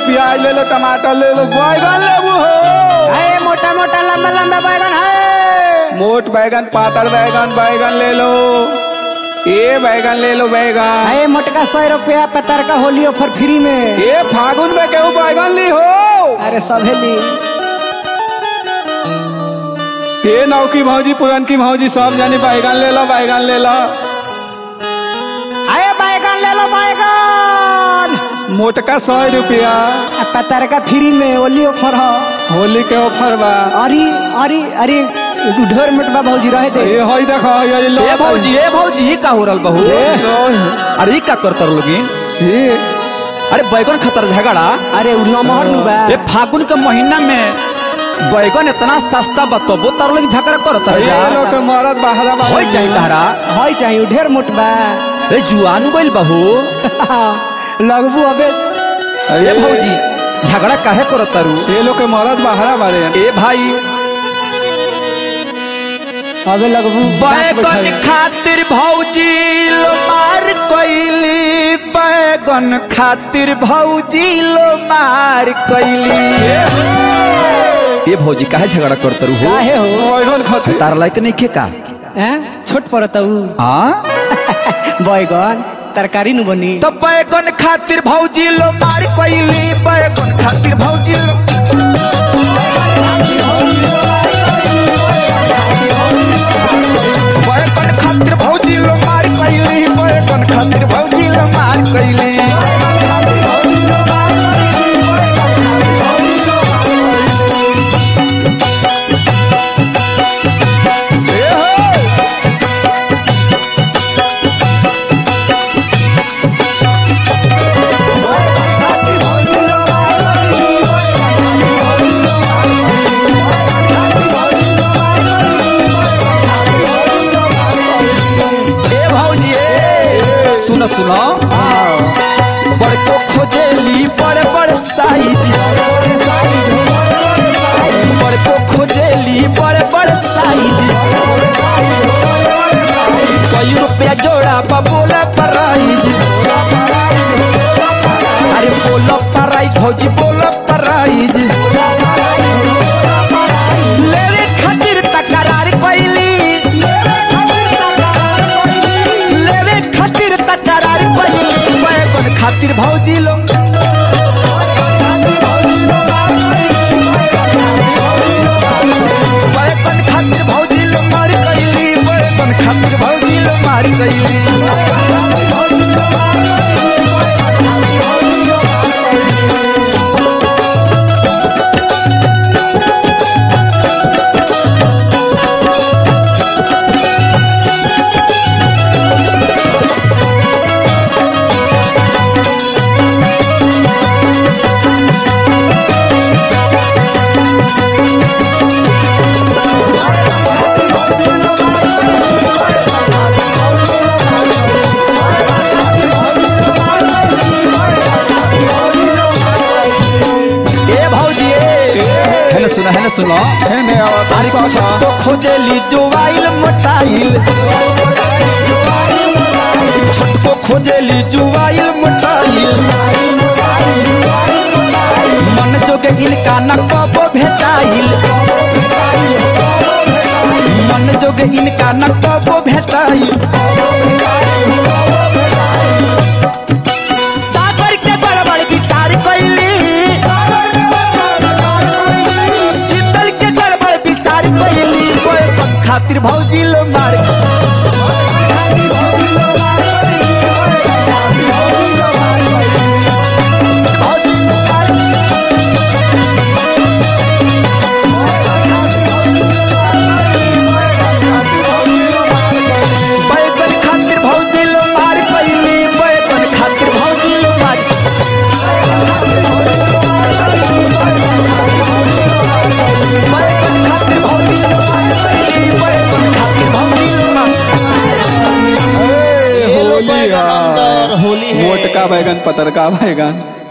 प्याज ले लो टमाटर ले लो बैगन लेबू हो है मोटा मोटा लंबा लंबा बैगन है मोट बैगन पातर बैगन बैगन ले लो ये बैगन ले लो बैगन है मोटका सौ रुपया पतर का होली ऑफर फ्री में ये फागुन में केहू बैगन ली हो अरे सभे ली ये नौकी भौजी पुरन की भौजी सब जानी बैगन ले लो बैगन ले लो आए बैगन ले लो बैगन मोटका सौ रुपया आ पतर का फ्री में होली ऑफर हो होली के ऑफर बा अरे अरे अरे ढेर मोटबा भौजी रहे दे ये हई देखो ये लो ए भौजी ए भौजी ई का हो रहल बहू अरे ई का करतर लोगिन ये अरे बैगन खतर झगड़ा अरे उ नमहर नु बा ए फागुन के महीना में बैगन इतना सस्ता बतबो तर लोग झगड़ा करतर ये जा लोग के मरद बहरा बा होई जाई तहरा हई चाहिए ढेर मोटबा ए जुआनु गइल बहू लगबू अबे ए भौजी झगड़ा काहे करतरू ये लोग के मरद बहरा बारे ए भाई अबे लगबू बैगन खातिर भौजी लो मार कइली बैगन खातिर भौजी लो मार कइली ए भौजी काहे झगड़ा करतरू हो काहे हो बैगन खातिर तार लायक नहीं खे का हैं छोट पड़त उ हाँ बैगन तरकारी नु बनी तो बैगन खातिर भौजी लो मार कइली बैगन खातिर भौजी लो बैगन खातिर भौजी लो मार कइली बैगन खातिर भौजी लो मार कइली ए भौजी ए सुनो सुनो बड़को खोजेली बड़ बड़ साइज बड़को खोजेली बड़ बड़ साइज कई रुपया जोड़ा पर बोला प्राइज अरे बोला प्राइज भौजी बोला प्राइज लेवे खातिर तकरार कैली लेवे खातिर तकरार कैली बैगन खातिर भौजी लो बैगन खातिर भौजी लो मार कैली बैगन खातिर भौजी लो मार कैली ए भौजी ए है ना सुनो है ना सुनो है ने आवत अरे कुछ तो खोजेली जुवाइल मोटाइल छोटको खोजेली जुवाइल मोटाइल मन जोगे इनका न कबो भेटाइल मन जोगे इनका न कबो भेटाइल सागर के गड़बड़ विचार कैली शीतल के गड़बड़ विचार कैली बैगन खातिर भौजी लो मार भौजी लो मार बैगन खातिर भौजी लो मार कैली बैगन खातिर भौजी लो मार बैगन खातिर भौजी लो मार कैली बैगन खातिर भौजी लो मार होली बैगन अंदर, होली है। मोटका बैगन पतरका बैगन